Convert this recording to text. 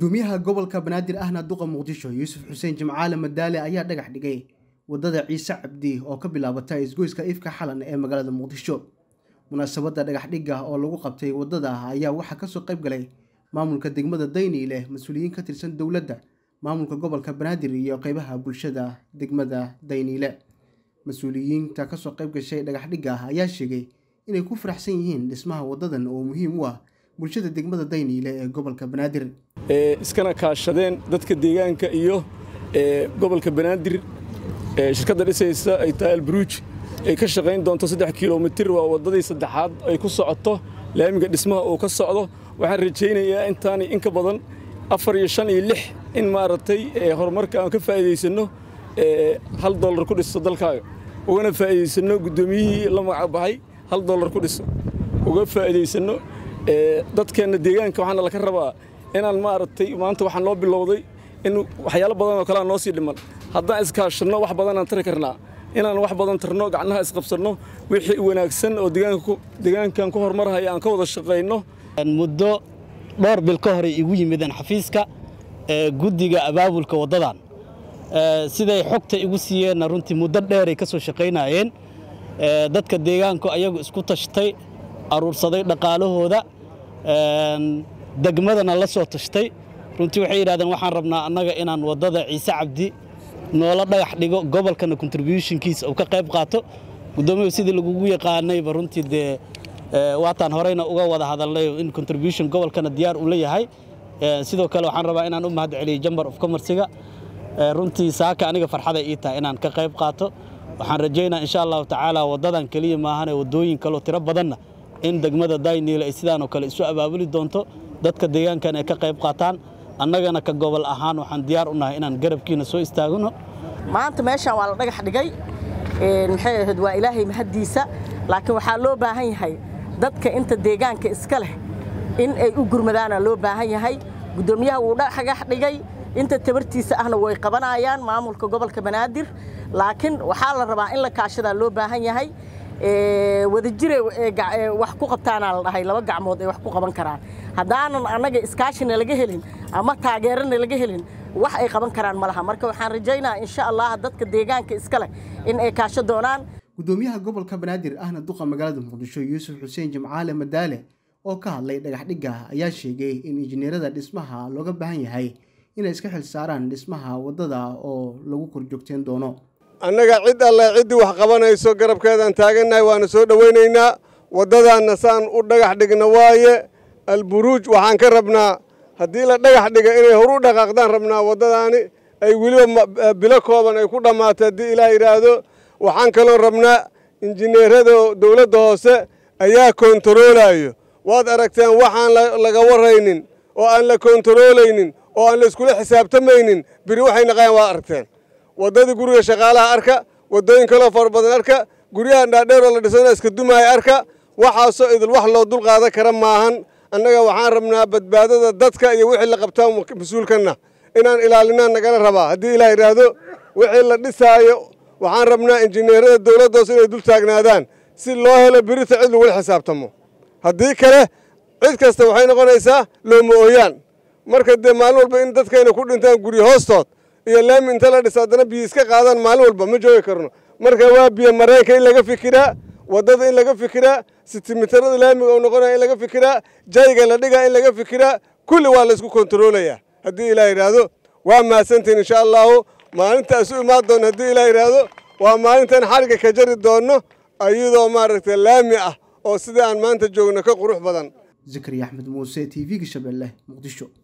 gudoomiyaha gobolka banaadir ahna duqa muqdisho yuusuf xuseen jimcaale madaale ayaa dhagax dhigay wadada ciise cabdi oo ka bilaabata isgoyska ifka xalan ee magaalada muqdisho munaasabadda dhagax dhigga oo lagu qabtay wadada ayaa waxaa kasoo qayb galay maamulka degmada dayniile mas-uuliyiin ka tirsan dowladda maamulka gobolka banaadir iyo qeybaha bulshada degmada dayniile mas-uuliyiinta kasoo qayb gashay dhagax dhigga ayaa sheegay inay ku faraxsan yihiin dhismaha wadadan oo muhiim u ah bulshada degmada dayniile ee gobolka banaadir iskana kaashadeen dadka deegaanka iyo gobolka banaadir shirkadda dhisaysa ay tahay alburuuj ay ka shaqayn doonto saddex kilomitir waa waddadii saddexaad ay ku socoto laamiga dhismaha uu ka socdo waxaan rajaynayaa intaani in ka badan afar iyo shan iyo lix in maaragtay horumarka aan ka faa'iidaysanno hal dollar ku dhiso dalkaaga ugana faa'iidaysanno guddoomiyihii la magacbaxay hal dollar ku dhiso uga faa'iidaysanno dadkeenna deegaanka waxaana laka rabaa inaan maaragtay maanta waxaa noo bilowday in waxyaalo badan oo kalea noo sii dhiman haddaan iskaashanno wax badanaan tari karnaa inaan wax badan tarno gacnaha isqabsanno wixii wanaagsan oo deegaankan ku horumarhaya aan ka wada shaqayno muddo dhowr bil ka hore igu yimideen xafiiska guddiga abaabulka waddadan siday xogta igu siiyeenna runtii muddo dheeray ka soo shaqaynaayeen dadka deegaanku ayagu isku tashtay aruursaday dhaqaalahooda degmadana la soo tashtay runtii waxay yidhahdeen waxaan rabnaa annaga inaan waddada ciise cabdi noola dhagax dhigo gobolkana contributionkiisa uu ka qayb qaato guddoomiyahu sidii lagugu yaqaanayba runtii dee waataan horeyna uga wada hadalnay in contribution gobolkana diyaar uu leeyahay sidoo kale waxaan rabaa inaan u mahad celiyo jambar of commerciga runtii saaka aniga farxada ii tahay inaan ka qayb qaato waxaan rajaynaa insha allahu tacaala waddadan keliya maahane waddooyin kaloo tiro badanna in degmada dayniile ay sidaanoo kale isu abaabuli doonto dadka deegaankan ay ka qayb qaataan annagana ka gobol ahaan waxaan diyaar u nahay inaan garabkiina soo istaagno maanta meeshaan waa la dhagax dhigay maxay ahayd waa ilaahay mahaddiisa laakiin waxaa loo baahan yahay dadka inta deegaanka iska leh in ay u gurmadaana loo baahan yahay guddoomiyaha wuu dhagax dhigay inta tabartiisa ahna way qabanayaan maamulka gobolka banaadir laakiin waxaa la rabaa in la kaashadaa loo baahan yahay wadajire wax ku qabtaanaa la dhahay laba gacmood ay wax ku qaban karaan haddaanan annaga iskaashina laga helin ama taageerana laga helin wax ay qaban karaan ma laha marka waxaan rajaynaa insha allah dadka deegaanka iska leh in ay kaasho doonaan gudoomiyaha gobolka banaadir ahna duqa magaalada muqdisho yuusuf xuseen jimcaale madaale oo ka hadlay dhagax dhigga ayaa sheegay in injineerada dhismaha looga baahan yahay inay iska xil saaraan dhismaha waddada oo lagu korjoogteen doono annaga cid alle ciddii wax qabanayso garabkeedaan taagannahay waana soo dhowaynaynaa waddadaanna saan u dhagax dhigna waaye alburuuj waxaan ka rabnaa haddii la dhagax dhiga inay horu dhaqaaqdaan rabnaa waddadaani ay weliba bilo kooban ay ku dhammaato haddii ilaah yidhaahdo waxaan kaloo rabnaa injineerada dowladda hoose ayaa koontaroolayo waad aragteen waxaan laga warraynin oo aan la koontaroolaynin oo aan la iskula xisaabtamaynin biri waxay naqayaan waad aragteen waddadii guriga shaqaalaha arka waddooyin kaloo fara badan arka guryahan dhaadheer oo la dhisana iska dumaaya arka waxaasoo idil wax loo dulqaadan kara maahan annaga waxaan rabnaa badbaadada dadka iyo wixii la qabtaa mas-uulkanna inaan ilaalinaan nagala rabaa haddii ilaah yidhaahdo wixii la dhisaayo waxaan rabnaa injineerada dowladdoos inay dul taagnaadaan si loo helo birita cid lagula xisaabtamo haddii kale cid kasta waxay noqonaysaa looma ooyaan marka dee maalin walba in dadkayna ku dhintaan guryo hoostood iyo laami inta la dhisa haddana biyo iska qaadaan maalin walba ma joogi karno marka waa biyo mareenka in laga fikiraa waddada in laga fikiraa sitimitarada laamiga uu noqonaya in laga fikiraa jayga la dhigaa in laga fikiraa kulli waa laysku kontaroolayaa haddii ilaah yidhaahdo waa mahadsantiin insha allahu maalintaas u imaan doonno haddii ilaah yidhaahdo waa maalintan xarigga ka jari doonno ayadoo maaragtay laami ah oo sidai aan maanta joogno ka qurux badan zakariya axmed muuse t v-ga shabeelle muqdisho